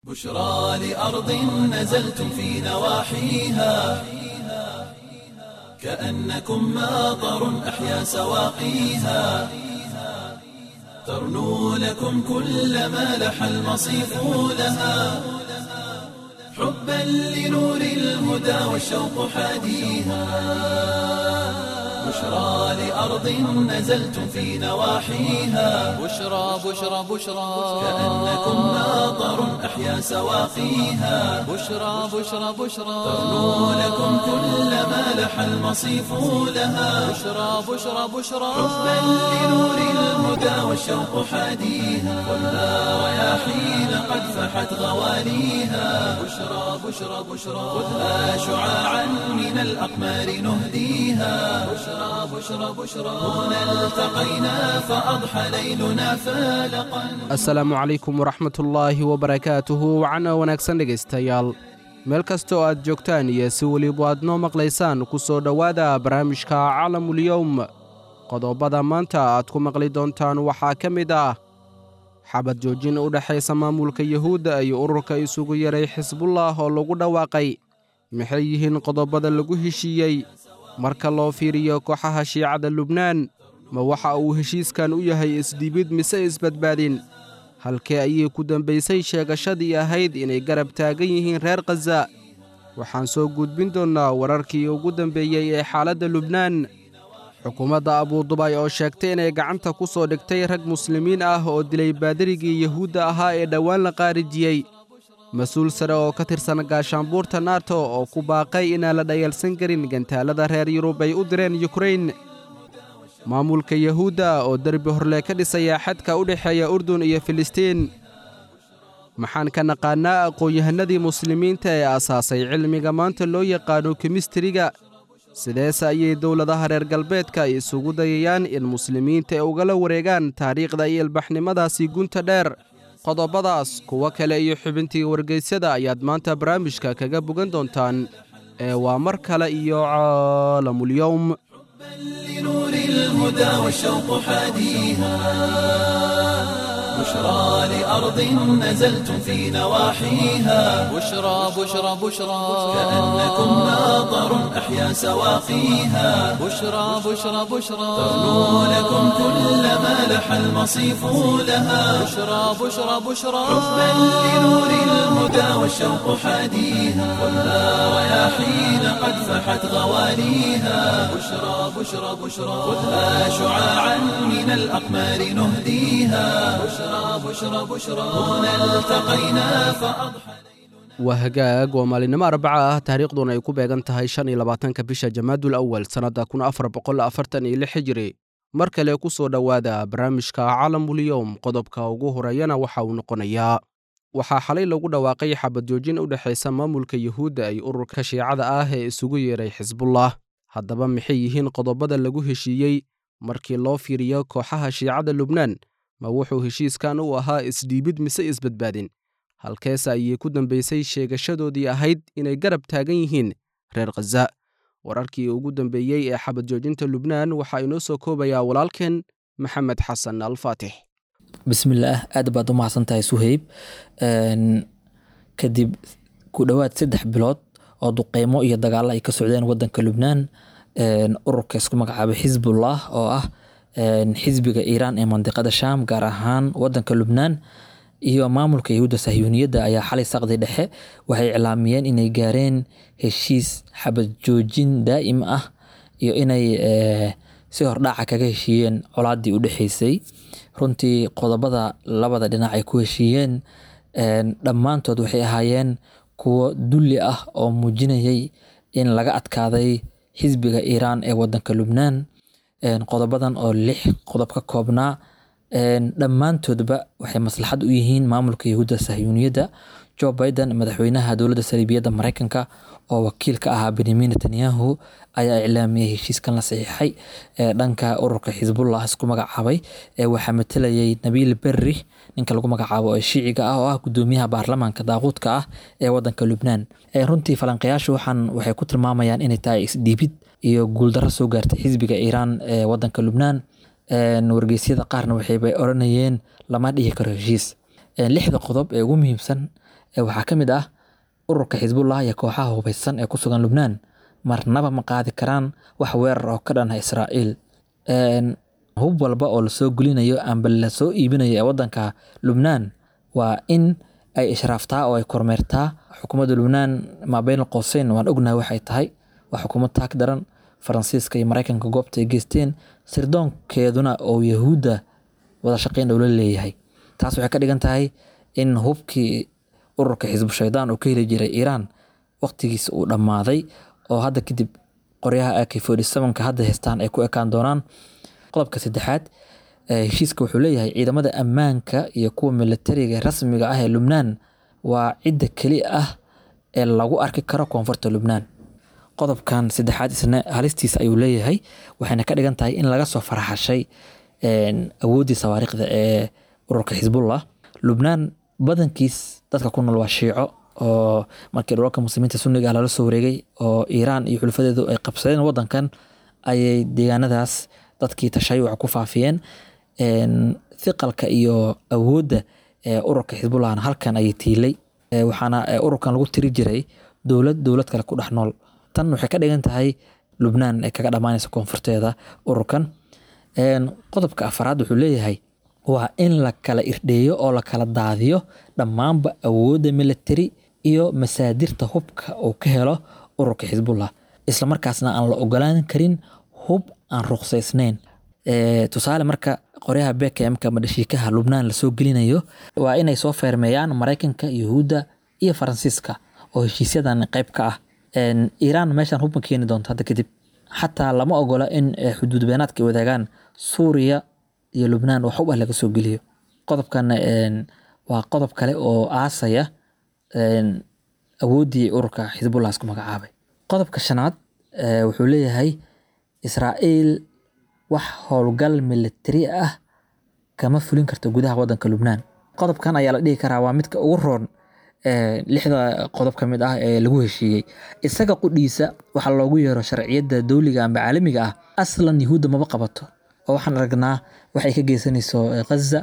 بشرى لأرض نزلتم في نواحيها كأنكم ماطر أحيا سواقيها ترنو لكم كل ما لح المصيف لها حبا لنور الهدى والشوق حاديها بشرى لأرض نزلتم في نواحيها بشرى بشرى بشرى كأنكم ماطر أحيا سواقيها بشرى بشرى بشرى ترنو لكم كل ما لح المصيف لها بشرى بشرى بشرى حبا لنور الهدى والشوق حاديها والنار رياحين قد فحت غواليها بشرى بشرى بشرى خذها شعاعا من الأقمار نهديها بشرى بشرى بشرى هنا التقينا فأضحى ليلنا فالقا asalaamu calaykum waraxmatullaahi wabarakaatuhu wacana wanaagsan dhegaystayaal meel kasta oo aad joogtaan iyo si weliba aad noo maqlaysaan ku soo dhowaada barnaamijka calamulyowm qodobada maanta aad ku maqli doontaan waxaa ka mid ah xabad joojin u dhexaysa maamulka yuhuudda iyo ururka isugu yaray xisbullah oo lagu dhawaaqay maxay yihiin qodobada lagu heshiiyey marka loo fiiriyo kooxaha shiicada lubnaan ma waxa uu heshiiskan u yahay isdhibid mise isbadbaadin halkee ayay ku dambaysay sheegashadii ahayd inay garab taagan yihiin reer khaza waxaan soo gudbin doonnaa wararkii ugu dambeeyey ee xaaladda lubnaan xukuumadda abuudubay oo sheegtay inay gacanta ku soo dhigtay rag muslimiin ah oo dilay baadarigii yuhuudda ahaa ee dhowaan la qaarijiyey mas-uul sare oo ka tirsan gaashaanbuurta nato oo ku baaqay inaan la dhayalsan karin gantaalada reer yurub ay u direen yukrain maamulka yuhuudda oo derbi horle ka dhisaya xadka u dhexeeya urdun iyo filistiin maxaan ka naqaannaa aqoon-yahanadii muslimiinta ee asaasay cilmiga maanta loo yaqaano kemistriga sideese ayay dowladaha reer galbeedka isugu dayayaan in muslimiinta ay ugala wareegaan taariikhda iyo ilbaxnimadaasi gunta dheer qodobadaas kuwo kale iyo xubintii wargeysyada ayaad maanta barnaamijka kaga bogan doontaan ee waa mar kale iyo caalamulyowm لنور الهدى والشوق حاديها بشرى لأرض نزلتم في نواحيها بشرى بشرى بشرى كأنكم ماطر أحيا سواقيها بشرى بشرى بشرى ترنو لكم كل ما لح المصيف لها بشرى بشرى بشرى حبا لنور الهدى والشوق حاديها والنار رياحين قد فحت غواليها بشرى بشرى بشرى خذها شعاعا من الأقمار نهديها بشرى بشرى بشرى هنا التقينا فأضحى waa hagaag waa maalinimo arbaca ah taariikhduna ay ku beegan tahay shan iyo labaatanka bisha jamaadul awal sannadda kun afar boqol afartan iyo lix hijiri mar kale ku soo dhowaada barnaamijka calamulyowm qodobka ugu horeeyana waxa uu noqonayaa waxaa xalay lagu dhawaaqay xabad joojin u dhexaysa maamulka yuhuudda iyo ururka shiicada ah ee isugu yeeray xisbullah haddaba maxay yihiin qodobada lagu heshiiyey markii loo fiiriyo kooxaha shiicada lubnaan ma wuxuu heshiiskan u ahaa isdhiibid mise isbadbaadin halkeese ayay ku dambaysay sheegashadoodii ahayd inay garab taagan yihiin reer khaza wararkii ugu dambeeyey ee xabad joojinta lubnaan waxaa inoo soo koobayaa walaalkeen maxamed xasan alfaatix bismillaah aad baad u mahadsan tahay suheyb Een, kadib ku dhowaad saddex bilood oo duqeymo iyo dagaalo ay ka socdeen wadanka lubnaan een, ururka isku magacaabay xisbullah oo ah een, xisbiga iiraan ee mandiqada sham gaar ahaan wadanka lubnaan iyo maamulka yahuudda sahyuuniyadda ayaa xalay saqdi dhexe waxay iclaamiyeen inay gaareen heshiis xabad joojin daa'im ah iyo inay eh, si hordhaca kaga heshiiyeen colaadii u dhexeysay runtii qodobada labada dhinac ay ku heshiiyeen een, dhammaantood waxay ahaayeen kuwo dulli ah oo muujinayay in laga adkaaday xisbiga iiraan ee wadanka lubnaan Een, qodobadan oo lix qodob ka koobnaa een, dhammaantoodba waxay maslaxad u yihiin maamulka yahuudda sahyuuniyadda joe biden madaxweynaha dowladda saliibiyadda mareykanka oo wakiil ka ahaa benyamin netanyahu ayaa iclaamiyey heshiiskan la saxiixay ee dhanka ururka xisbullah isku magacaabay ee waxaa matalayay nabiil berri ninka lagu magacaabo ee shiiciga ah oo ah gudoomiyaha baarlamaanka daaquudka ah ee wadanka lubnaan Ee, runtii falanqayaashu waxaan waxay ku tilmaamayaan inay tahay isdhiibid iyo guuldarro soo gaartay xisbiga iiraan ee wadanka lubnaan Een, wargeysyada qaarna waxayba oranayeen lama dhihi karo heshiis Een, lixda qodob ee ugu muhiimsan ee waxaa ka mid ah ururka xisbullah iyo kooxaha hubeysan ee ku sugan lubnaan marnaba ma qaadi karaan wax weerar oo ka dhan ah israa'iil Een, hub walba oo lasoo gulinayo amba lasoo iibinayo ee wadanka lubnaan waa in ay ishraaftaa oo ay kormeertaa xukuumadda lubnaan maabeyn qoseyn waan ognahay waxay tahay waa xukuumad taag daran faransiiska iyo maraykanka goobta ay geysteen sirdoonkeeduna oo yahuudda wada shaqeyn ula leeyahay taas waxay ka dhigan tahay in hubkii ururka xisbu shaydaan uu ka heli jiray iiraan waqtigiisa uu dhammaaday oo hadda kadib qoryaha ak ka hadda haystaan ay ku ekaan doonaan qodobka saddexaad ee heshiiska wuxuu leeyahay ciidamada ammaanka iyo kuwa militariga ee rasmiga ah ee lubnaan waa cidda keli ah ee lagu arki karo koonfurta lubnaan qodobkan saddexaad isna halistiisa ayuu leeyahay waxayna ka dhigan tahay in laga soo farxashay een, awooddii sawaariikhda ee ururka xisbullah lubnaan badankiis dadka ku nool waa shiico oo markii dhulalka muslimiinta sunniga ah lala soo wareegay oo iiraan iyo xulafadeedu ay qabsadeen wadankan ayay deegaanadaas dadkii tashayuca ku faafiyeen Een, thiqalka iyo awoodda ee ururka xisbullahna halkan ayay tiilay Ee, waxaana ee, ururkan lagu tiri jiray dowlad dowlad kale ku dhex nool tan waxay ka dhigan tahay lubnaan ay kaga dhammaanaysa koonfurteeda ururkan Een, qodobka afaraad wuxuu leeyahay waa in la kala irdheeyo oo la kala daadiyo dhammaanba awoodda military iyo masaadirta hubka uu ka helo ururka xisbullah islamarkaasna aan la ogolaan karin hub aan ruqsaysnayn Ee, tusaale marka qoryaha bkmka ama dhashiikaha lubnaan lasoo gelinayo waa inay soo feermeeyaan maraykanka yuhuudda iyo faransiiska oo heshiisyadan qayb ka ah Een, iiraan meeshan hub ma keeni doonto hadda kadib xataa lama ogola in eh, xuduud beenaadka ay wadaagaan suuriya iyo lubnaan wax hub ah laga soo geliyo qodobkan een, waa qodob kale oo aasaya een, awooddii ururka xisbullah isku magacaabay qodobka shanaad eh, wuxuu leeyahay israa'iil wax howlgal militari ah kama fulin karto gudaha wadanka lubnaan qodobkan ayaa la dhihi karaa waa midka ugu roon ee, lixda qodob ka mid ah ee lagu heshiiyey isaga qudhiisa waxaa loogu yeero sharciyadda dowliga amba caalamiga ah aslan yuhuudda maba qabato oo waxaan aragnaa waxay ka geysanayso eh, ghaza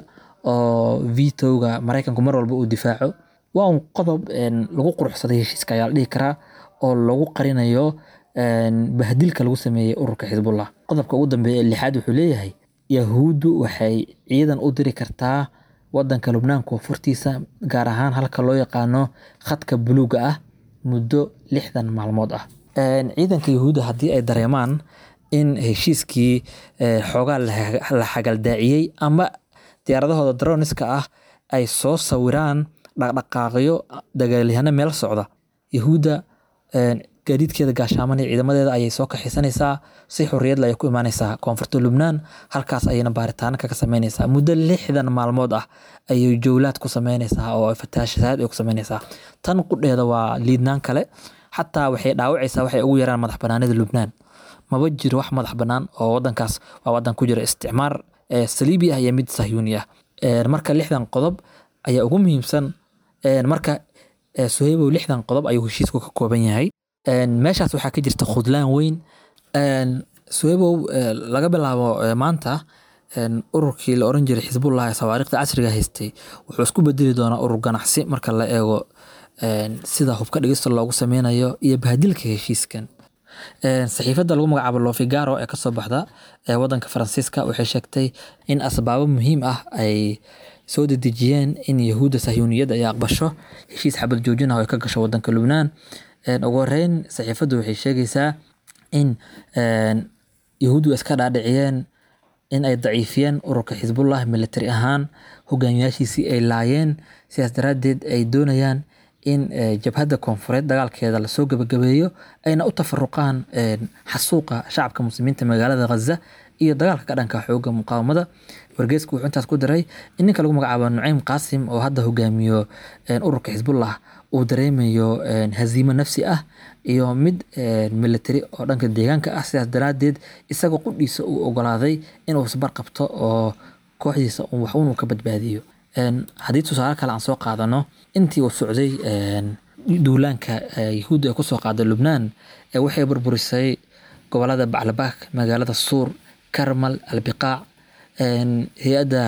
oo vitowga maraykanku mar walba uu difaaco waa un qodob een, lagu quruxsaday heshiiska ayaa la dhihi karaa oo lagu qarinayo een, bahdilka lagu sameeyey ururka xisbullah qodobka ugu dambeeya ee lixaad wuxuu leeyahay yahuuddu waxay ciidan u diri kartaa wadanka lubnaan koonfurtiisa gaar ahaan halka loo yaqaano khadka buluuga ah muddo lixdan maalmood ah Een, ciidanka yahuudda haddii ay dareemaan in heshiiskii eh, xoogaa la la xagaldaaciyey ama diyaaradahooda droniska ah ay soo sawiraan dhaqdhaqaaqyo dagaalyahano meel socda yahuudda een, gaadiidkeeda gaashaaman iyo ciidamadeeda ayay soo kaxisanaysaa si xorriyad leh ayay ku imaanaysaa koonfurta lubnaan halkaas ayayna baaritaano kaga sameynaysaa muddo lixdan maalmood ah ayay jowlaad ku sameynaysaa oo fataashasaad ay ku sameynaysaa tan qudheeda waa liidnaan kale xataa waxay dhaawacaysaa waxay ugu yaraan madax banaanida lubnaan maba jiro wax madax bannaan oo wadankaas waa wadan ku jira isticmaar ee saliibi ah iyo mid sahyuuni ah Een, marka lixdan qodob ayaa ugu muhiimsan Een, marka ee, suhaybow lixdan qodob ayuu heshiisku ka kooban yahay Een, meeshaas waxaa ka jirta khudlaan weyn Een, suhaybow ee, laga bilaabo ee, maanta een, ururkii la oran jiray xisbullah ee sawaariikhda casriga haystay wuxuu isku bedeli doonaa urur ganacsi marka la eego een, sida hubka dhigista loogu sameynayo iyo bahadilka heshiiskan Een, saxiifadda lagu magacaabo lofigaro ee kasoo baxda ee wadanka faransiiska waxay sheegtay in asbaabo muhiim ah ay soo dedejiyeen in yahuudda sahyuuniyadda ay aqbasho heshiis xabad joojin ah oo ay ka gasho wadanka lubnaan Een, ugu horeyn saxiifaddu waxay sheegaysaa in een, yahuuddu iska dhaadhiciyeen in ay daciifiyeen ururka xisbullah military ahaan hogaamiyaashiisii ay laayeen sidaas daraaddeed ay doonayaan in eh, jabhadda koonfureed dagaalkeeda lasoo gabagabeeyo ayna u tafaruqaan een, xasuuqa shacabka muslimiinta magaalada ghaza iyo dagaalka ka dhanka xooga muqaawamada wargeysku wuxuu intaas ku daray in ninka lagu magacaabo nucaym qaasim oo hadda hogaamiyo een, ururka xisbullah uu dareemayo een, haziimo nafsi ah iyo mid een, military oo dhanka deegaanka ah sidaas daraaddeed isagoo qudhiisa uu ogolaaday inuu isbar qabto oo kooxdiisa uu wax uun uu ka badbaadiyo Een, haddii tusaale kale aan soo qaadano intii uu socday een, duulaanka ee, yahuudda ay kusoo qaaday lubnaan ee waxay burburisay gobolada baclabaak magaalada suur karmal albiqaac een, hay-adda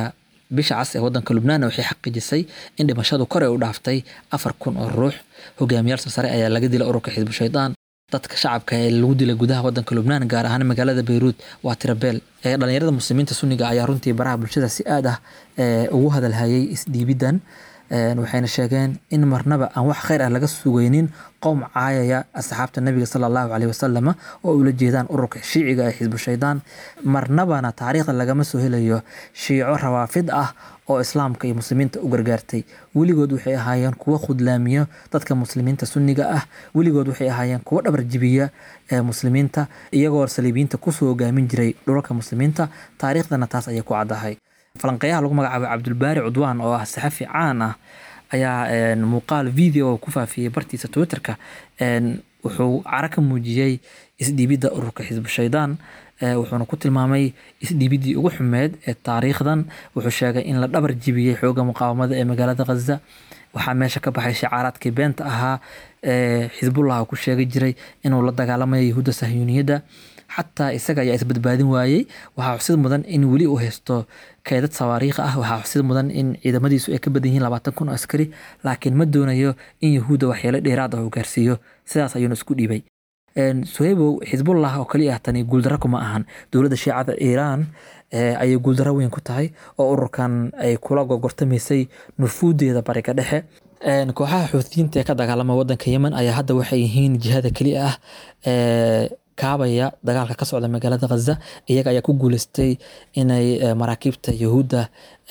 bisha cas ee wadanka lubnaan waxay xaqiijisay in dhimashadu kor ay u dhaaftay afar kun oo ruux hogaamiyaal sarsare ayaa laga dilay ururka xisbu shaydaan dadka shacabka ee lagu dilay gudaha wadanka lubnaan gaar ahaan magaalada beyruut waa tirabeel ee dhalinyarada muslimiinta sunniga ayaa runtii baraha bulshada si aad ah ee ugu hadalhayay isdhiibidan waxayna sheegeen in marnaba aan wax khayr ah laga sugaynin qowm caayaya asxaabta nabiga sala allahu caleyhi wasalama oo ula jeedaan ururka shiiciga ee xisbu shaydaan marnabana taariikhda lagama soo helayo shiico rawaafid ah oo islaamka iyo muslimiinta u gargaartay weligood waxay ahaayeen kuwo khudlaamiyo dadka muslimiinta sunniga ah weligood waxay ahaayeen kuwo dhabar jibiya ee muslimiinta iyagoo saliibiyiinta kusoo hogaamin jiray dhulalka muslimiinta taariikhdana taas ayay ku caddahay falanqeeyaha lagu magacaabay cabdulbaari cudwaan oo ah saxafi caan ah ayaa muuqaal video ku faafiyey bartiisa twitterka wuxuu cara ka muujiyey isdhiibidda ururka xisbu shaydaan wuxuuna ku tilmaamay isdhiibiddii ugu xumeed ee taariikhdan wuxuu sheegay in la dhabar jibiyey xooga muqaawamada ee magaalada khaza waxaa meesha ka baxay shacaaraadkii beenta ahaa ee xisbullah ku sheegi jiray inuu la dagaalamayo yahuudda sahyuuniyadda xataa isaga ayaa isbadbaadin waayey waxaa xusid mudan in weli uu haysto keedad sawaariikh ah waxaa xusid mudan in ciidamadiisu ay ka badan yihiin labaatan kun oo askari laakiin ma doonayo in yahuudda waxyeelo dheeraad ah uu gaarsiiyo sidaas ayuuna isku dhiibay suhaybow xisbullah oo kaliya ah tani guuldaro kuma ahan dowladda shiicada iiraan ayay guuldaro weyn ku tahay oo ururkan ay kula gogortamaysay nufuudeeda bariga dhexe kooxaha xuutiyiinta ee ka dagaalama wadanka yemen ayaa hadda waxay yihiin jihada keliya ah ee kaabaya dagaalka ka socda magaalada khaza iyaga ayaa ku guuleystay inay maraakiibta yahuudda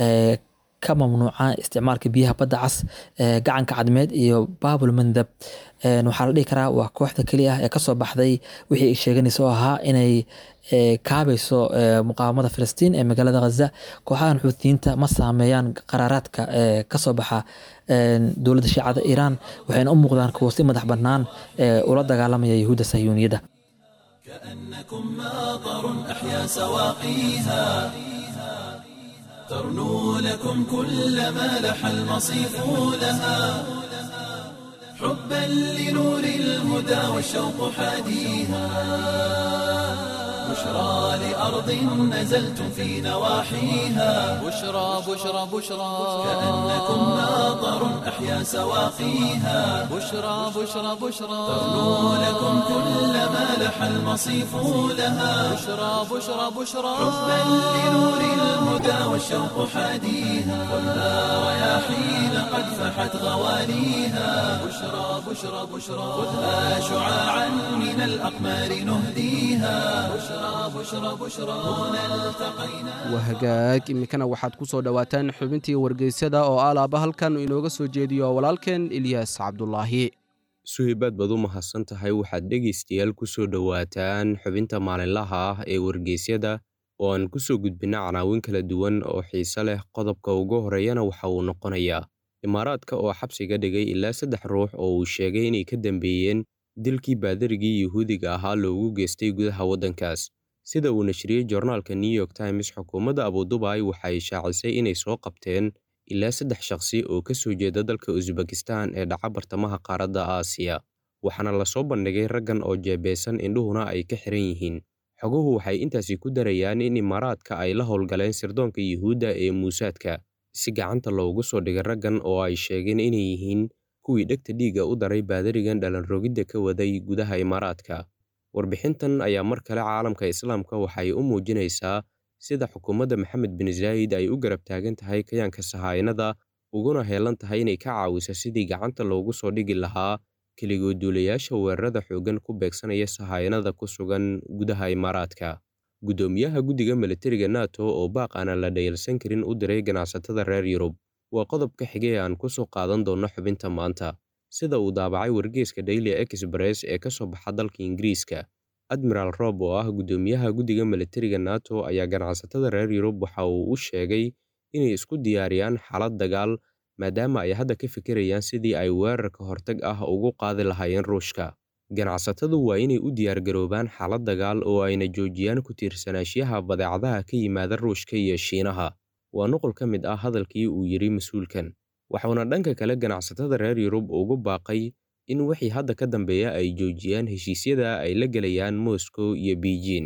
ka mamnuucaan isticmaalka biyaha badda cas gacanka cadmeed iyo baabul mandab waxaa la dhihi karaa waa kooxda keliya ah ee kasoo baxday wixii ay sheeganaysa oo ahaa inay kaabayso muqaawamada filistiin ee magaalada khaza kooxahan xuutiyiinta ma saameeyaan qaraaraadka kasoo baxa dowladda shiicada iiraan waxayna u muuqdaan kuwo si madax bannaan ula dagaalamaya yahuudda sahyuuniyadda كأنكم ماطر أحيا سواقيها ترنو لكم كل ما لح المصيف لها حبا لنور الهدى والشوق حاديها بشرى لأرض نزلتم في نواحيها بشرى بشرى بشرى كأنكم ماطر أحيا سواقيها بشرى بشرى بشرى ترنو لكم كل ما لح المصيف لها بشرى بشرى بشرى حبا لنور الهدى والشوق حاديها خذها رياحين قد فحت غواليها بشرى بشرى بشرى خذها شعاعا من الأقمار نهديها بشرى بشرى بشرى هنا التقينا waa hagaag iminkana waxaad ku soo dhowaataan xubintii wargeysyada oo alaaba halkan inooga soo jeediyo walaalkeen ilyaas cabdulaahi suhaybaad baad u mahadsan tahay waxaad dhegaystayaal ku soo dhowaataan xubinta maalinlaha ah ee wargeysyada oo aan ku soo gudbinna canaawin kala duwan oo xiise leh qodobka ugu horeeyana waxa uu noqonayaa imaaraadka oo xabsiga dhigay ilaa saddex ruux oo uu sheegay inay ka dambeeyeen dilkii baadarigii yuhuudiga ahaa loogu geystay gudaha waddankaas sida uu nashriyey joornaalka new york times xukuumadda abudubai waxay shaacisay inay soo qabteen ilaa saddex shakhsi oo ka soo jeeda dalka usbekistan ee dhaca bartamaha qaaradda aasiya waxaana lasoo bandhigay raggan oo jeebeysan indhuhuna ay ka xiran yihiin xoguhu waxay intaasi ku darayaan in imaaraadka ay la howlgaleen sirdoonka yuhuudda ee muusaadka si gacanta loogu soo dhigay raggan oo ay sheegeen inay yihiin kuwii dhegta dhiigga u daray baadarigan dhalanrogidda ka waday gudaha imaaraadka warbixintan ayaa mar kale caalamka islaamka waxay u muujinaysaa sida xukuumadda maxamed bin zaayid ay u garab taagan tahay kayaanka sahaayinada uguna heelan tahay inay ka caawiso sidii gacanta loogu soo dhigi lahaa keligood-duulayaasha weerarada xooggan ku beegsanaya sahaayinada ku sugan gudaha imaaraadka guddoomiyaha guddiga militariga nato oo baaq aanan la dhayalsan karin u diray ganacsatada reer yurub waa qodobka xigay ee aan ku soo qaadan doonno xubinta maanta sida uu daabacay wargeyska daily express ee ka soo baxa dalka ingiriiska admiral rob oo ah guddoomiyaha guddiga militariga nato ayaa ganacsatada reer yurub waxa uu u sheegay inay isku diyaariyaan xaalad dagaal maadaama ay hadda ka fikirayaan sidii ay weerarka hortag ah ugu qaadi lahaayeen ruushka ganacsatadu waa inay u diyaargaroobaan xaalad dagaal oo ayna joojiyaan ku tiirsanaashiyaha badeecadaha ka yimaada ruushka iyo shiinaha waa nuqul ka mid ah hadalkii uu yidhi mas-uulkan waxuuna dhanka kale ganacsatada reer yurub ugu baaqay in wixii hadda ka dambeeya ay joojiyaan heshiisyada ay la gelayaan moscow iyo beijing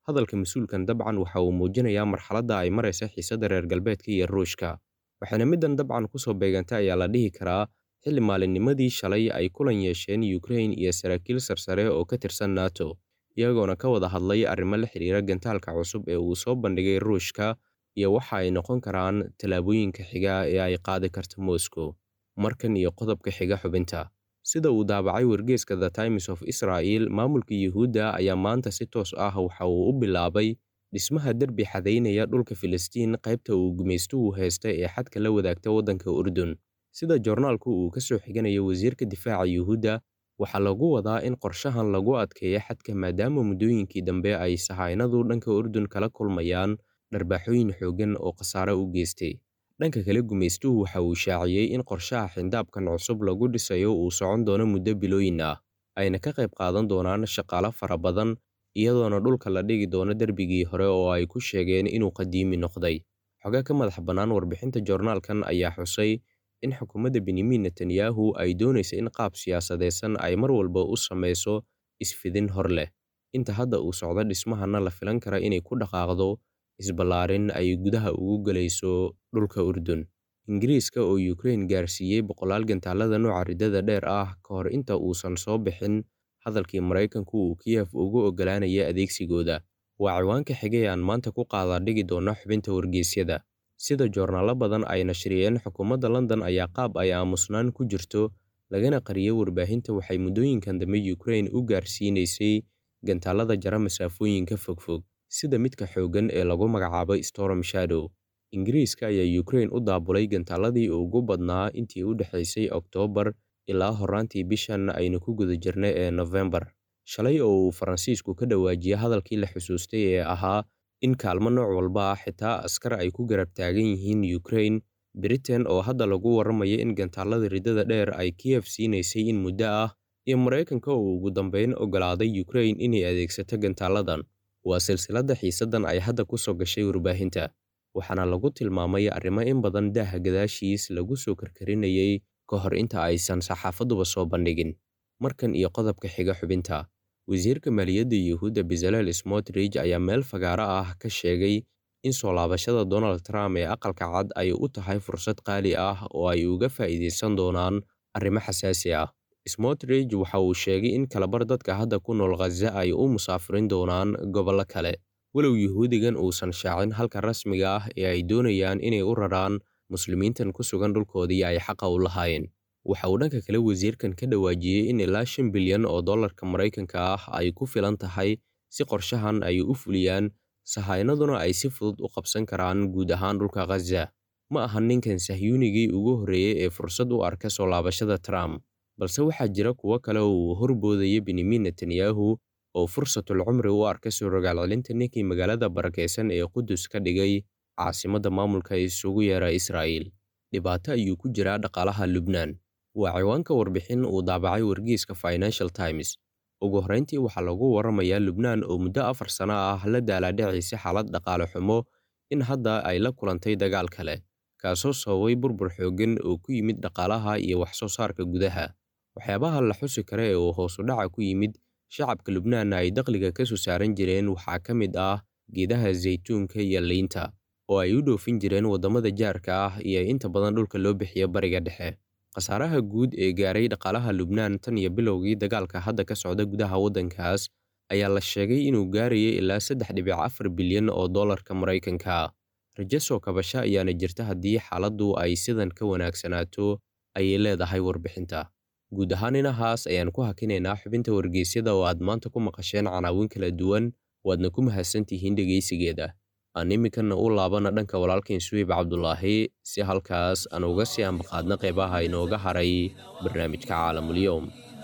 hadalka mas-uulkan dabcan waxa uu muujinayaa marxaladda ay maraysa xiisadda reer galbeedka iyo ruushka waxaana middan dabcan ku soo beegantay ayaa la dhihi karaa xilli maalinnimadii shalay ay kulan yeesheen yukrain iyo saraakiil sarsare oo ka tirsan nato iyagoona ka wada hadlay arrimo la xidhiira gantaalka cusub ee uu soo bandhigay ruushka iyo waxa ay noqon karaan tallaabooyinka xiga ee ay qaadi karto moscow markan iyo qodobka xiga xubinta sida uu daabacay wargeeska the times of israel maamulka yuhuudda ayaa maanta si toos ah waxa uu u bilaabay dhismaha derbi xadaynaya dhulka filistiin qaybta uu gumaystuhu haysta ee xadka la wadaagta waddanka urdun sida joornaalku uu ka soo xiganayo wasiirka difaaca yuhuudda waxaa lagu wadaa in qorshahan lagu adkeeyo xadka maadaama muddooyinkii dambe ay sahaynadu dhanka urdun kala kulmayaan dharbaaxooyin xooggan oo khasaare u geystay dhanka kale gumaystuhu waxa uu shaaciyey in qorshaha xindaabkan cusub lagu dhisayo uu socon doono muddo bilooyin ah ayna ka qayb qaadan doonaan shaqaalo fara badan iyadoona dhulka la dhigi doono derbigii hore oo ay ku sheegeen inuu qadiimi noqday xogaa ka madax bannaan warbixinta joornaalkan ayaa xusay in xukuumadda benyamin netanyahu ay doonaysa in qaab siyaasadeysan ay mar walba u samayso isfidin hor leh inta hadda uu socdo dhismahana la filan kara inay ku dhaqaaqdo isballaarin ay gudaha ugu gelayso dhulka urdun ingiriiska oo yukrain gaarsiiyey boqolaal gantaalada nooca riddada dheer ah ka hor inta uusan soo bixin hadalkii maraykanku uu kiyef ugu oggolaanaya adeegsigooda waa ciwaanka xigay aan maanta ku qaadaa dhigi doona xubinta wargeysyada sida joornaalo badan ay nashriyeen xukuumadda london ayaa qaab ay aamusnaan ku jirto lagana qariyey warbaahinta waxay muddooyinkan dambe yukrain u gaarsiinaysay gantaalada jara masaafooyinka fogfog sida midka xooggan ee lagu magacaabo storm shadow ingiriiska ayaa yukrain u daabulay gantaaladii ugu badnaa intii u dhexaysay oktoobar ilaa horaantii bishan aynu ku guda jirnay ee nofembar shalay oo uu faransiisku ka dhawaajiyey hadalkii la xusuustay ee ahaa in kaalmo nooc walba ah xitaa askar ay ku garab taagan yihiin yukrain britain oo hadda lagu warramayo in gantaalada riddada dheer ay kiyef siinaysay in muddo ah iyo maraykanka oo ugu dambeyn oggolaaday yukrain inay adeegsato gantaaladan waa silsiladda xiisaddan ay hadda ku soo gashay warbaahinta waxaana lagu tilmaamay arrimo in badan daaha gadaashiis lagu soo karkarinayay ka hor inta aysan saxaafaduba soo bandhigin markan iyo qodobka xiga xubinta wasiirka maaliyadda yuhuudda bezalel smotrich ayaa meel fagaaro ah ka sheegay in soo laabashada donald trump ee aqalka cad ay u tahay fursad qaali ah oo ay uga faa'iidaysan doonaan arrimo xasaasi ah smotrich waxa uu sheegay in kalabar dadka hadda ku nool khaza ay u musaafirin doonaan gobollo kale walow yuhuudigan uusan shaacin halka rasmiga ah ee ay doonayaan inay u raraan muslimiintan ku sugan dhulkoodii ay xaqa u lahaayeen waxa uu dhanka kale wasiirkan ka dhawaajiyey in ilaa shan bilyan oo dollarka maraykanka ah ay ku filan tahay si qorshahan ay u fuliyaan sahaynaduna ay si fudud u qabsan karaan guud ahaan dhulka khaza ma ahan ninkan sahyuunigii ugu horreeyey ee fursad u arka soo laabashada trump balse waxaa jira kuwo kale oo uu horboodaya benyamin netanyahu oo fursatul cumri u arka soo rogaalcelinta ninkii magaalada barakaysan ee qudus ka dhigay caasimadda maamulka isugu yeera israa'iil dhibaato ayuu ku jiraa dhaqaalaha lubnaan waa ciwaanka warbixin uu daabacay wargeyska financial times ugu horrayntii waxaa lagu warramayaa lubnaan oo muddo afar sano ah la daalaadhacaysa xaalad dhaqaale xumo in hadda ay la kulantay dagaal kale kaasoo sababay burbur xooggan oo ku yimid dhaqaalaha iyo wax soo saarka gudaha waxyaabaha la xusi kara ee uu hoosu dhaca ku yimid shacabka lubnaanna ay dakhliga ka soo saaran jireen waxaa ka mid ah geedaha zaytuunka iyo liinta oo ay u dhoofin jireen waddamada jaarka ah iyo inta badan dhulka loo bixiyo bariga dhexe khasaaraha guud ee gaaray dhaqaalaha lubnaan tan iyo bilowgii dagaalka hadda ka socda gudaha waddankaas ayaa la sheegay inuu gaarayay ilaa saddex dhibic afar bilyan oo dollarka maraykanka rajo soo kabasho ayaana jirta haddii xaaladdu ay sidan ka wanaagsanaato ayay leedahay warbixinta guud ahaan inahaas ayaan ku hakinaynaa xubinta wargeysyada oo aad maanta ku maqasheen canaawin kala duwan waadna ku mahadsantihiin dhegaysigeeda aan iminkana u laabana dhanka walaalkain suweyb cabdulaahi si halkaas aan uga sii ambaqaadna qeybaha inooga haray barnaamijka caalamulyoom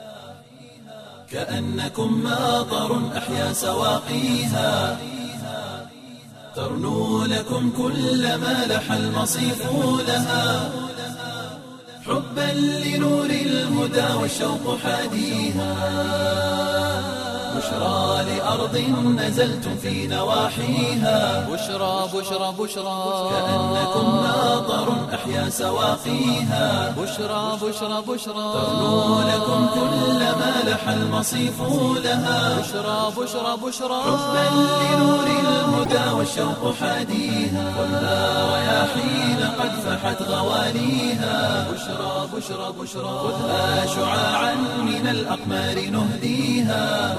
كأنكم ماطر أحيا سواقيها ترنو لكم كل ما لح المصيف لها حبا لنور الهدى والشوق حاديها بشرى لأرض نزلتم في نواحيها بشرى بشرى بشرى كأنكم ماطر أحيا سواقيها بشرى بشرى بشرى تغنو لكم كل ما لح المصيف لها بشرى بشرى بشرى حبا لنور الهدى والشوق حاديها خذها رياحين قد فحت غواليها بشرى بشرى بشرى خذها شعاعا من الأقمار نهديها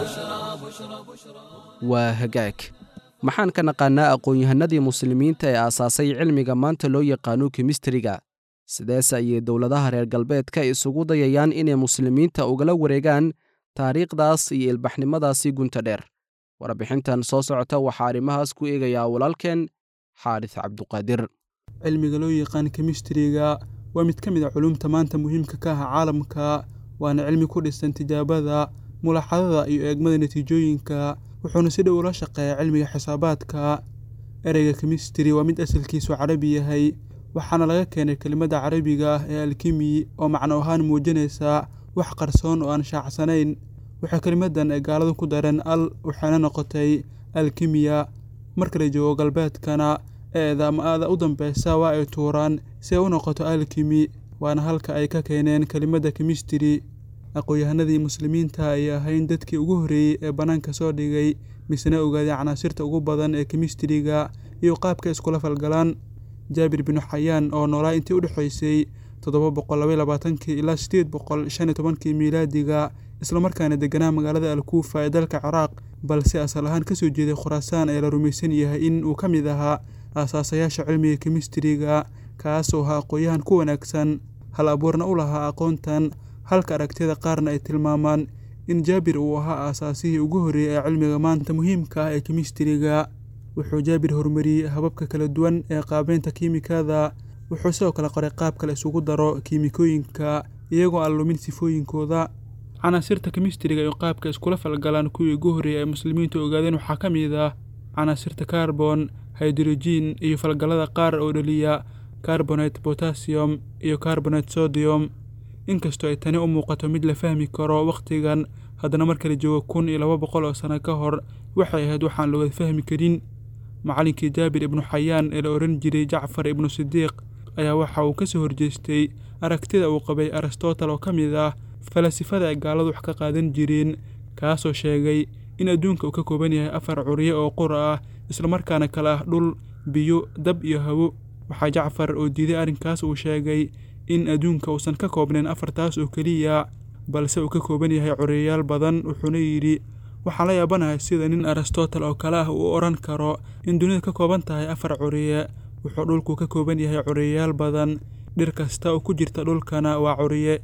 waa hagaag maxaan ka naqaannaa aqoon-yahanadii muslimiinta ee aasaasay cilmiga maanta loo yaqaano kemistriga sideese ayay dowladaha reer galbeedka isugu dayayaan inay muslimiinta ugala wareegaan taariikhdaas iyo ilbaxnimadaasi gunta dheer warbixintan soo socota waxaa arrimahaas ku eegayaa walaalkeen xaaris cabduqaadir cilmiga loo yaqaan kemistriga waa mid ka mid a culumta maanta muhiimka ka ah caalamka waana cilmi ku dhisan tijaabada mulaxadada iyo eegmada natiijooyinka wuxuuna si dhow ula shaqeeyaa cilmiga xisaabaadka ereyga kemistri waa mid asalkiisu carabi yahay waxaana laga keenay kelimadda carabiga ah ee alkimi oo macno ahaan muujinaysa wax qarsoon oo aan shaacsanayn waxaa kelimadan ay gaaladu ku dareen al waxaana noqotay alkimiya marka la joogo galbeedkana eeda ama aada u dambeysa waa ay tuuraan si ay u noqoto alkimi waana halka ay ka keeneen kelimadda kemistri aqoon-yahanadii muslimiinta ay ahayn dadkii ugu horreeyey ee bannaanka soo dhigay misena ogaaday canaasirta ugu badan ee kemistriga iyo qaabka iskula falgalaan jaabir binu xayaan oo noolaa intii u dhexaysay toddoba boqol labaiy labaatankii ilaa sideed boqol shan iyo tobankii miilaadiga islamarkaana deganaa magaalada alkuufa ee dalka ciraaq balse asal ahaan kasoo jeeday khuraasaan ee la rumaysan yahay in uu ka mid ahaa aasaasayaasha cilmiga kemistriga kaasoo ahaa aqoon-yahan ku wanaagsan hal abuurna u lahaa aqoontan halka aragtiyada qaarna ay tilmaamaan in jaabir uu ahaa aasaasihii ugu horreeyey ee cilmiga maanta muhiimka ah ee kemistriga wuxuu jaabir horumariyey hababka kala duwan ee qaabeynta kiimikada wuxuu sidoo kale qoray qaab kale isugu daro kiimikooyinka iyagoo aan lumin sifooyinkooda canaasirta kemistriga iyo qaabka iskula falgalaan kuwii ugu horreeyey ay muslimiintu ogaadeen waxaa ka mid ah canaasirta carbon hydrogen iyo falgallada qaar oo dhaliya carbonate potassium iyo carbonate sodium inkastoo ay tani u muuqato mid la fahmi karo wakhtigan haddana marka la joogo kun iyo laba boqol oo sano ka hor waxay ahayd waxaan looga fahmi karin macallinkii jaabir ibnu xayaan ee la odhan jiray jacfar ibnu sidiiq ayaa waxa uu ka soo horjeestay aragtida uu qabay aristotle oo ka mid ah falasifada ay gaaladu wax ka qaadan jireen kaasoo sheegay in adduunka uu ka kooban yahay afar curye oo qura ah islamarkaana kale ah dhul biyo dab iyo hawo waxaa jacfar oo diiday arrinkaas uu sheegay in adduunka uusan ka koobnayn afartaas oo keliya balse uu ka kooban yahay curiyayaal badan wuxuuna yidhi waxaan la yaabanahay sida nin aristotle oo kale ah uu odhan karo in dunida ka kooban tahay afar curiye wuxuu dhulku ka kooban yahay curiyayaal badan dhir kasta oo ku jirta dhulkana waa curiye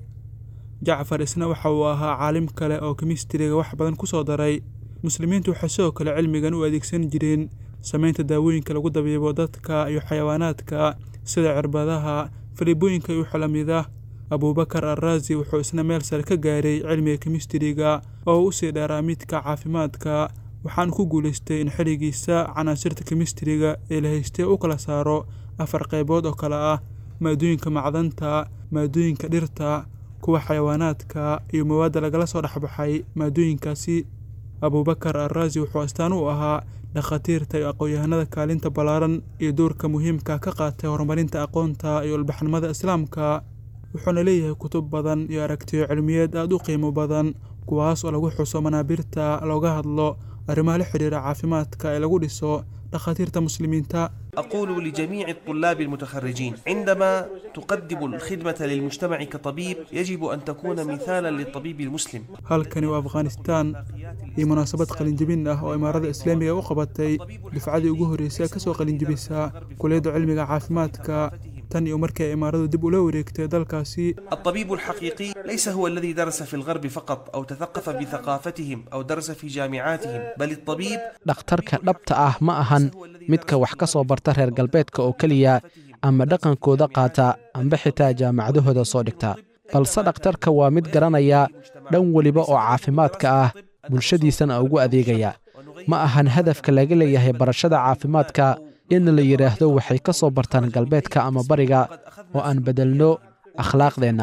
jacfar isna waxa uu ahaa caalim kale oo kemistriga wax badan ku soo daray muslimiintu waxay sidoo kale cilmigan u adeegsan jireen samaynta daawooyinka lagu dabiibo dadka iyo xayawaanaadka sida cirbadaha faliibooyinka iyo xalamida abuubakar arraasi wuxuu isna meel sare ka gaaray cilmiga kemistriga oo u sii dheeraa midka caafimaadka waxaan ku guulaystay in xilligiisa canaasirta kemistriga ee la haystay u kala saaro afar qaybood oo kale ah maadooyinka macdanta maadooyinka dhirta kuwa xayawaanaadka iyo mawaadda lagala soo dhexbaxay maadooyinkaasi abuubakar arraasi wuxuu astaan u ahaa dhakhaatiirta iyo aqoon-yahanada kaalinta ballaaran iyo doorka muhiimka ka qaatay horumarinta aqoonta iyo ilbaxnimada islaamka wuxuuna leeyahay kutub badan iyo aragtiyo cilmiyeed aada u qiimo badan kuwaas oo lagu xuso manaabirta looga hadlo arrimaha la xidhiira caafimaadka ee lagu dhiso dhakhaatiirta muslimiinta أقول لجميع الطلاب المتخرجين عندما تقدم الخدمة للمجتمع كطبيب يجب أن تكون مثالا للطبيب المسلم halkani waa afghanistan iyo munaasabad qalinjebin ah oo imaarada islaamiga u qabatay dufcadii ugu horreysay ka soo qalinjebisa kuliyadda cilmiga caafimaadka tan iyo markii ay imaaradu dib ula wareegtay dalkaasi الطبيب الحقيقي ليس هو الذي درس في الغرب فقط أو تثقف بثقافتهم أو درس في جامعاتهم بل الطبيب dhakhtarka dhabta ah ma ahan midka wax ka soo barta reer galbeedka oo keliya ama dhaqankooda qaata amba xitaa jaamacadahooda soo dhigta balse dhakhtarka waa mid garanaya dhan weliba oo caafimaadka ah bulshadiisana ugu adeegaya ma ahan hadafka laga leeyahay barashada caafimaadka in la yidhaahdo waxay ka soo bartaan galbeedka ama bariga oo aan beddelno akhlaaqdeenna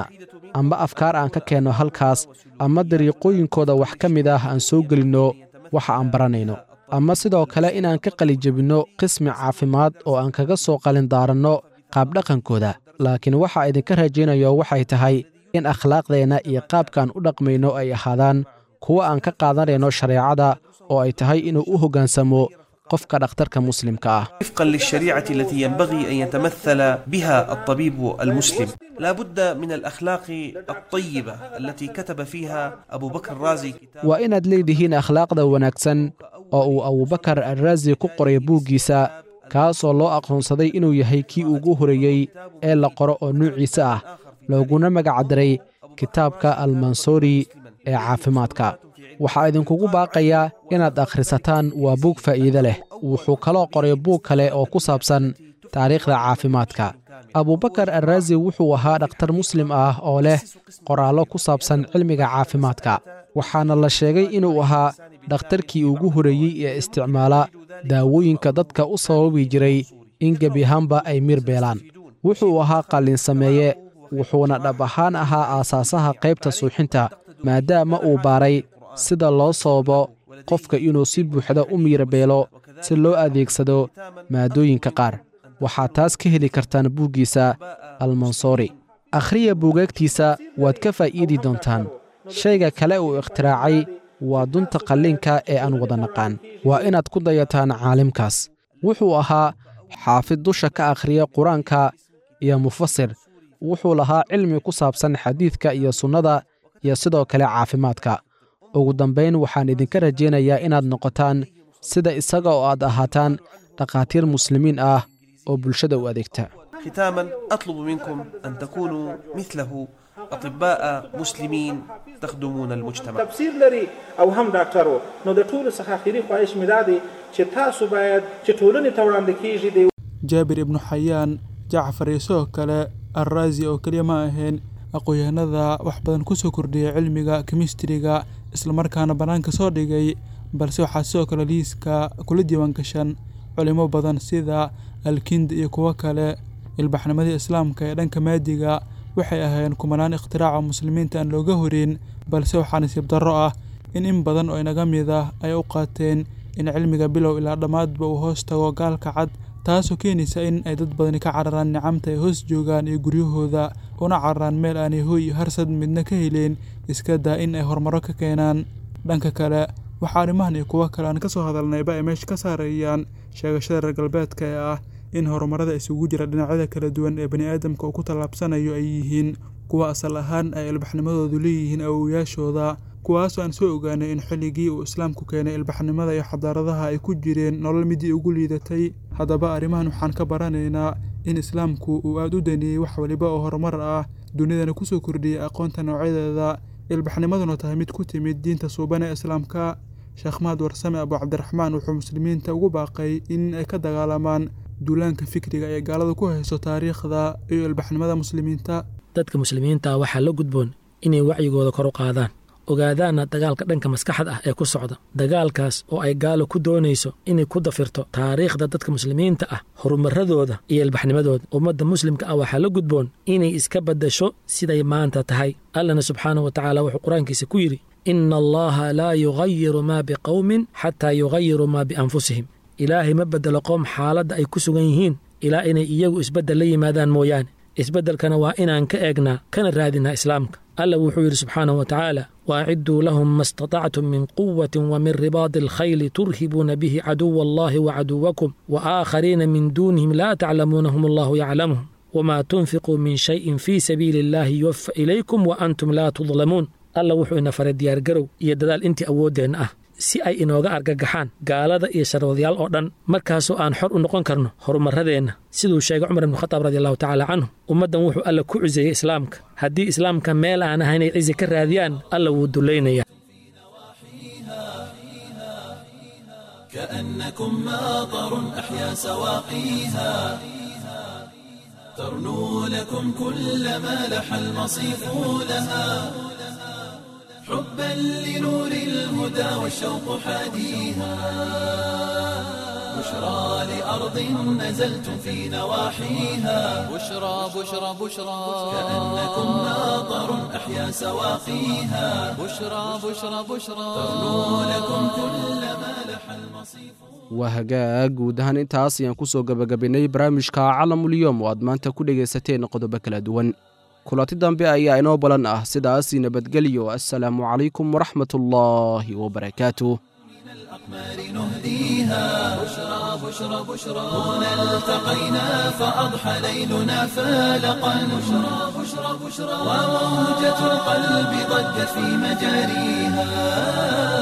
amba afkaar aan ka keenno halkaas ama dariiqooyinkooda wax ka mid ah aan soo gelinno waxa aan baranayno ama sidoo kale inaan ka qalijebinno qismi caafimaad oo aan kaga soo qalindaaranno qaabdhaqankooda laakiin waxa idinka rajaynayo waxay tahay in akhlaaqdeenna iyo qaabkaan u dhaqmayno ay ahaadaan kuwo aan ka qaadanayno shareecada oo ay tahay inuu u hoggaansamo qofka dhakhtarka muslimka ah وفقا للشريعة التي ينبغي أن يتمثل بها الطبيب المسلم لا بد من الأخلاق الطيبة التي كتب فيها أبو بكر الرازي كتاب waa inaad leedihiin akhlaaqda wanaagsan oo uu abubakar alraasi ku qoray buuggiisa kaasoo loo aqoonsaday inuu yahay kii ugu horeeyey ee la qoro oo nuuciisa ah looguna magacdaray kitaabka almansuuri ee caafimaadka waxaa idinkugu baaqayaa inaad akhrisataan waa buug faa'iide leh wuxuu kaloo qoray buug kale oo ku saabsan taariikhda caafimaadka abubakar alraasi wuxuu ahaa dhakhtar muslim ah oo leh qoraallo ku saabsan cilmiga caafimaadka waxaana la sheegay inuu ahaa dhakhtarkii ugu horeeyey ee isticmaala daawooyinka dadka u sababi jiray in gebi ahaanba ay mir beelaan wuxuu ahaa qallin sameeye wuxuuna dhab ahaan ahaa aasaasaha qaybta suuxinta maadaama uu baaray sida loo sababo qofka inuu si buuxda u miira beelo si loo adeegsado maadooyinka qaar waxaad taas ka heli kartaan buuggiisa almansoori akhriya buugaagtiisa waad ka faa'iidi doontaan shayga kale uu ikhtiraacay waa dunta qalliinka ee aan wada naqaan waa inaad ku dayataan caalimkaas wuxuu ahaa xaafid dusha ka akhriya qur-aanka iyo mufasir wuxuu lahaa cilmi ku saabsan xadiidka iyo sunnada iyo sidoo kale caafimaadka ugu dambayn waxaan idinka rajaynayaa inaad noqotaan sida isaga oo aad ahaataan dhakhaatiir muslimiin ah oo bulshada u adeegta ختاما أطلب منكم أن تكونوا مثله أطباء مسلمين تخدمون المجتمع تفسیر لري او هم ډاکټرو نو د ټولو څخه اخري خواهش مې دا دی چې تاسو باید چې ټولنې ته وړاندې کیږي د jaabir ibnu xayaan jacfar iyo sidoo kale alraasi oo keliya ma ahayn aqoon-yahanada wax badan kusoo kordhiyay cilmiga kemistriga islamarkaana bannaanka soo dhigay balse waxaa sidoo kale liiska kula diiwaan gashan culimo badan sida alkind iyo kuwo kale ilbaxnimadii islaamka ee dhanka maadiga waxay ahaayeen kumanaan ikhtiraacoo muslimiinta aan looga horin balse waxaa nasiib darro ah in in badan oo inaga mid ah ay u qaateen in cilmiga bilow ilaa dhammaadba uu hoos tago gaalka cad taasoo keenaysa in ay dad badani ka cararaan nicamta ay hoos joogaan iyo guryahooda una cararaan meel aanay hooy iyo harsad midna ka heleen iska daa in ay horumaro ka keenaan dhanka kale waxaa arrimahan iyo kuwo kale aan ka soo hadalnayba ay meesha ka saarayaan sheegashada reer galbeedka ee ah in horumarada isugu jira dhinacyada kala duwan ee bani aadamka uu ku tallaabsanayo ay yihiin kuwa asal ahaan ay ilbaxnimadoodu leeyihiin awowayaashooda kuwaasoo aan soo ogaanay in xilligii uu islaamku keenay ilbaxnimada iyo xadaaradaha ay ku jireen nolol midii ugu liidatay haddaba arrimahan waxaan ka baranaynaa in islaamku uu aada u daneeyey wax waliba oo horumar ah dunidana kusoo kordhiyey aqoonta noocyadeeda ilbaxnimaduna tahay mid ku timid diinta suuban ee islaamka sheekh mahad warsame abu cabdiraxmaan wuxuu muslimiinta ugu baaqay in ay ka dagaalamaan duulaanka fikriga ee gaalada ku hayso taariikhda iyo ilbaxnimada muslimiinta dadka muslimiinta waxaa la gudboon inay wacyigooda kor u qaadaan ogaadaana dagaalka dhanka maskaxda ah ee ku socda dagaalkaas oo ay gaalo ku doonayso inay ku dafirto taariikhda dadka muslimiinta ah horumaradooda iyo ilbaxnimadooda ummadda muslimka ah waxaa la gudboon inay iska baddasho siday maanta tahay allana subxaanahu wa tacaala wuxuu qur-aankiisa ku yidhi ina allaha laa yugayiru maa biqowmin xataa yugayiruu maa bianfusihim ilaahay ma beddelo qoom xaaladda ay ku sugan yihiin ilaa inay iyagu isbeddel la yimaadaan mooyaane isbeddelkana waa inaan ka eegnaa kana raadinaa islaamka alla wuxuu yidhi subxaanahu wa tacaala waacidduu lahum ma istatactum min quwatin wa min ribaadi alkhayli turhibuuna bihi caduwa allahi wa caduwakum wa aakhariina min duunihim laa taclamuunahum allahu yaclamuhum wamaa tunfiquu min shayin fii sabiili illahi yuwafa ilaykum wa antum laa tudlamuun alla wuxuu ina faray diyaargarow iyo dadaal intii awooddeenna ah si ay inooga argagaxaan gaalada iyo sharwadayaal oo dhan markaasoo aan xor u noqon karno horumaradeenna siduu sheegay cumar ibnu khataab radiallahu tacaala canhu ummaddan wuxuu alla ku ciseeyey islaamka haddii islaamka meel aan ahayn ay cizi ka raadiyaan alla wuu dulaynayaa كأنكم ماطر أحيا سواقيها ترنو لكم كل ما لح المصيف لها حبا لنور الهدى والشوق حاديها بشرى لأرض نزلتم في نواحيها بشرى بشرى بشرى كأنكم ناظر أحيا سواقيها بشرى بشرى بشرى تغنو لكم كل ما لح المصيف waa hagaag guud ahaan intaas ayaan ku soo gebagabaynay barnaamijka calamulyoom oo aad maanta ku dhegaysateen qodobo kala duwan kulanti dambe ayaa inoo balan ah sidaasi nabadgelyo assalaamu calaykum waraxmatullaahi wabarakaatuh الأقمار نهديها بشرى بشرى بشرى هنا التقينا فأضحى ليلنا فالقا بشرى بشرى بشرى وموجة القلب ضجت في مجاريها